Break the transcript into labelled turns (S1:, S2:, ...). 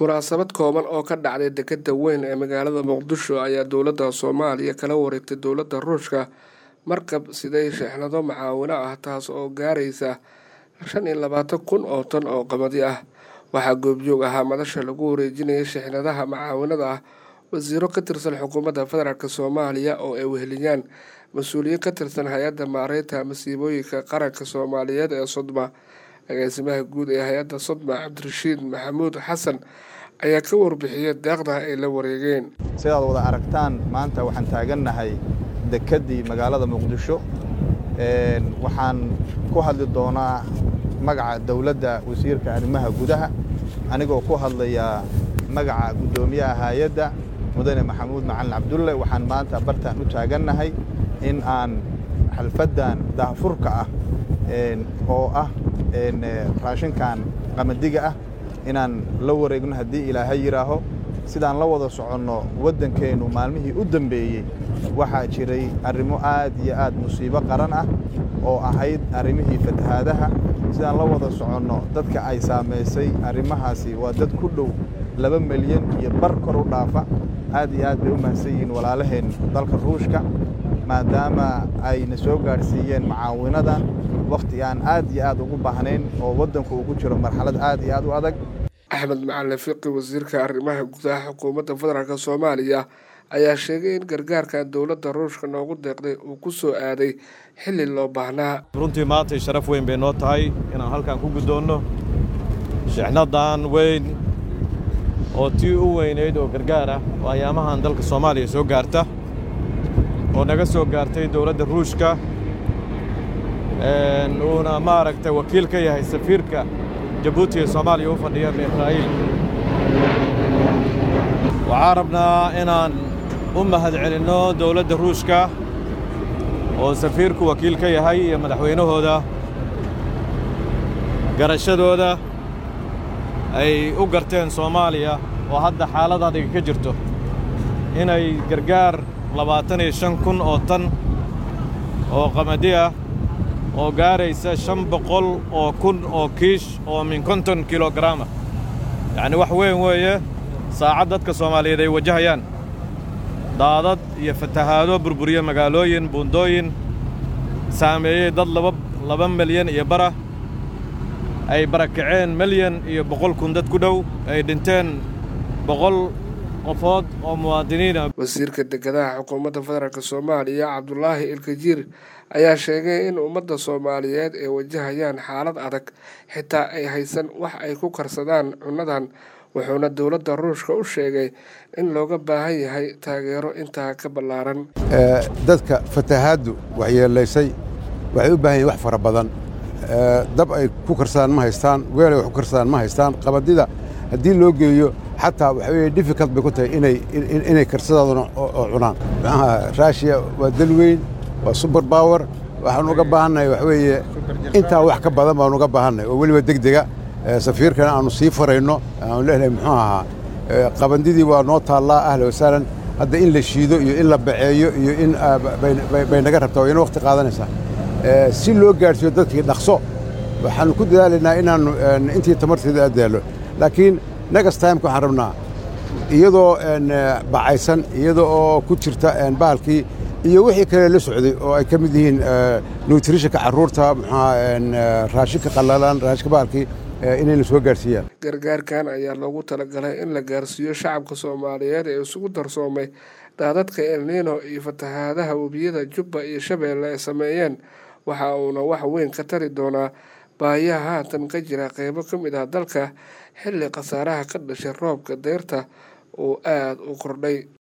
S1: munaasabad kooban oo ka dhacday dekeda weyn ee magaalada muqdisho ayaa dowladda soomaaliya kala wareegtay dowladda ruushka markab siday sheexnado macaawino ah taas oo gaaraysa shan iyo labaatan kun oo tan oo qamadi ah waxaa goobjoog ahaa madasha lagu wareejinayay sheexnadaha macaawinada ah wasiiro ka tirsan xukuumadda federaalk soomaaliya oo ay weheliyaan mas-uuliyiin ka tirsan hay-adda maareynta masiibooyinka qaranka soomaaliyeed ee sodma agaasimaha guud ee hay-adda sodma cabdirashiid maxamuud xasan ayaa ka warbixiyay deeqda ay la wareegeen
S2: sidaad wada aragtaan maanta waxaan taagannahay dekeddii magaalada muqdisho waxaan ku hadli doonaa magaca dowladda wasiirka arrimaha gudaha anigoo ku hadlaya magaca guddoomiyaha hay-adda mudane maxamuud macalin cabdulle waxaan maanta bartaan u taagannahay in aan xalfaddan daahfurka ah oo ah raashinkan qamadiga ah inaan la wareegno haddii ilaahay yidhaaho sidaan la wada soconno waddankeennu maalmihii u dambeeyey waxaa jiray arrimo aad iyo aad musiibo qaran ah oo ahayd arrimihii fatahaadaha sidaan la wada soconno dadka ay saamaysay arrimahaasi waa dad ku dhow laba milyan iyo bar kor u dhaafa aad iyo aad bay u mahadsan yihiin walaalaheen dalka ruushka maadaama ayna soo gaadhsiiyeen macaawinadan wakhti aan aad iyo aad ugu baahnayn oo waddanku ugu jiro marxalad aad iyo aad u adag
S1: axmed macalin fiqi wasiirka arrimaha gudaha xukuumadda federaalk soomaaliya ayaa sheegay in gargaarkan dowladda ruushka noogu deeqday uu ku soo aaday xilli loo baahnaa
S3: runtii maantay sharaf weyn bay noo tahay inaan halkan ku guddoonno shixnadan weyn oo tii u weynayd oo gargaar ah oo ayaamahan dalka soomaaliya soo gaarta oo naga soo gaartay dowladda ruushka uuna maaragtay wakiil ka yahay safiirka jabuuti ee soomaaliya u fadhiya israa'iil waxaan rabnaa inaan u mahad celinno dowladda ruushka oo safiirku wakiil ka yahay iyo madaxweynahooda garashadooda ay u garteen soomaaliya oo hadda xaalad adiga ka jirto inay gargaar labaatan iyo shan kun oo tan oo qamadi ah oo gaaraysa shan boqol oo kun oo kiish oo min konton kilogaraama yacni wax weyn weeye saacad dadka soomaaliyeed ay wajahayaan daadad iyo fatahaado burburiya magaalooyin buundooyin saameeyey dad laba laba milyan iyo bara ay barakaceen milyan iyo boqol kun dad ku dhow ay dhinteen boqol qofood oo muwaadiniina
S1: wasiirka dekedaha xukuumadda federaalk soomaaliya cabdulaahi ilkajiir ayaa sheegay in ummadda soomaaliyeed ay wajahayaan xaalad adag xitaa ay haysan wax ay ku karsadaan cunnadan wuxuuna dowladda ruushka u sheegay in looga baahan yahay taageero intaa ka ballaaran
S4: dadka fatahaaddu waxyeelaysay waxay u baahan yihin wax fara badan dab ay ku karsadaan ma haystaan weel ay wax ku karsadaan ma haystaan qabadida haddii loo geeyo xataa waxa weye difficult bay ku tahay inay inay karsadaaduna oo cunaan maxaha raashiya waa dal weyn waa super power waxaan uga baahannahay waxa weeye intaa wax ka badan baan uga baahannahay oo weliba deg dega safiirkana aanu sii farayno aanu leenahay muxuu ahaa qabandidii waa noo taallaa ahla wasaalan hadda in la shiido iyo in la baceeyo iyo in bay naga rabtaa wayna waqti qaadanaysaa si loo gaadhsiiyo dadkii dhaqso waxaanu ku dadaalaynaa inaannu intii tamarteeda addaallo laakiin next timeka waxaan rabnaa iyadoo bacaysan iyada oo ku jirta bahalkii iyo wixii kale la socday oo ay ka mid yihiin nutritionka carruurta muxuaa raashinka qallalan raashinka bahalkii inayna soo gaarsiiyaan
S1: gargaarkan ayaa loogu talagalay in la gaarsiiyo shacabka soomaaliyeed ee isugu darsoomay daadadka elniino iyo fatahaadaha webiyada jubba iyo shabeelle ay sameeyeen waxa uuna wax weyn ka tari doonaa baahiyaha haatan ka jira qeybo ka mid ah dalka xilli khasaaraha ka dhashay roobka deyrta uu aada u kordhay